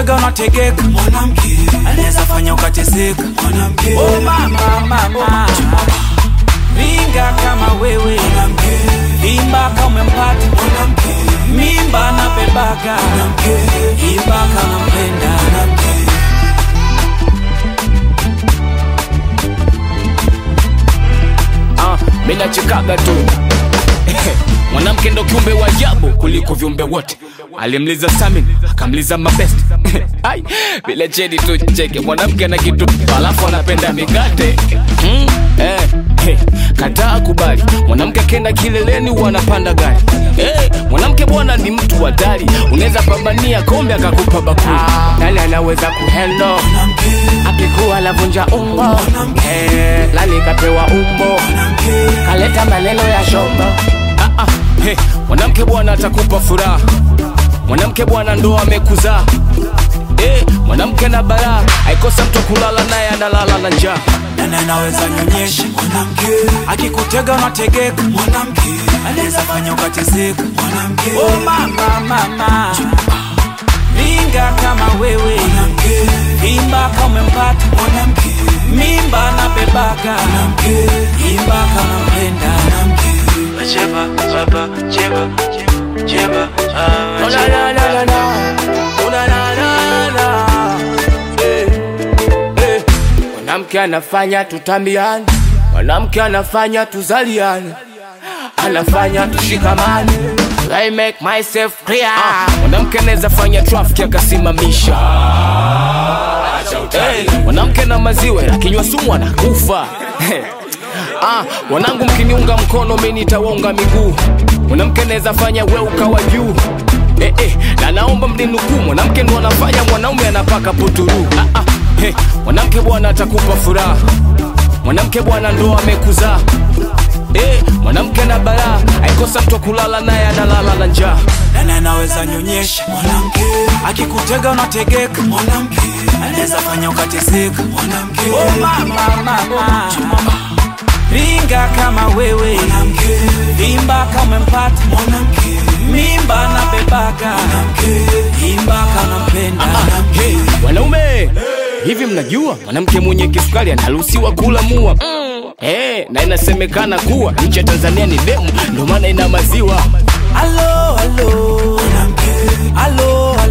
akikutega unategeka mwanamke anaweza fanya ukateseka mwanamke oh mama mama ringa kama wewe mwanamke imba kama umempata mwanamke mimba na bebaga mwanamke imba kama mpenda mwanamke ah, mimi nachekaga tu mwanamke ndo kiumbe wa ajabu kuliko viumbe wote alimliza samin akamliza mabest ai bila chedi tu cheke mwanamke ana kitu alafu anapenda mikate mm, eh, hey, kataa kubali mwanamke akenda kileleni huwa anapanda gari hey, mwanamke bwana ni mtu hatari unaweza pambania kombe akakupa bakuli nani anaweza kuhendo akikuwa anavunja umbo eh, lani kapewa umbo kaleta maneno ya shombo ah, ah, hey, mwanamke bwana atakupa furaha mwanamke bwana ndo amekuzaa hey, mwanamke na baraa aikosa mtu kulala naye analala na njaa nani anaweza nyonyesha mwanamke akikutega unategeka mwanamke anaweza fanya ukateseka mwanamke oh mama mama ringa kama wewe mwanamke imba kama umempata mwanamke mimba na bebaga mwanamke imba kama mpenda mwanamke cheba cheba cheba cheba ah, Oh, la, la, la, la, la. Oh, la, la, la, la. Eh, eh. mwanamke anafanya tutambiane mwanamke anafanya tuzaliane anafanya tushikamane I make myself clear. Ah, mwanamke anaweza fanya traffic akasimamisha hey, mwanamke na maziwa akinywa sumu anakufa ah, wanangu mkiniunga mkono mi nitawaunga miguu mwanamke anaweza fanya we ukawa juu eh, eh, na naomba mninukuu mwanamke ndo anafanya mwanaume anapaka puturu ah, ah, hey, mwanamke bwana atakupa furaha mwanamke bwana ndo amekuzaa eh, mwanamke na balaa aikosa mtu wa kulala naye analala na njaa nani anaweza nyonyesha mwanamke akikutega unategeka mwanamke anaweza fanya ukateseka mwanamke oh mama mama ringa kama wewe mwanamke imba kama umempata mwanamke mimba na bebaga mwanamke imba kama mpenda mwanamke hey, wanaume hivi mnajua mwanamke mwenye kisukari anaruhusiwa kula mua mm. hey, na inasemekana kuwa nchi ya tanzania ni demu ndio maana ina maziwa Alo, alo, alo, alo,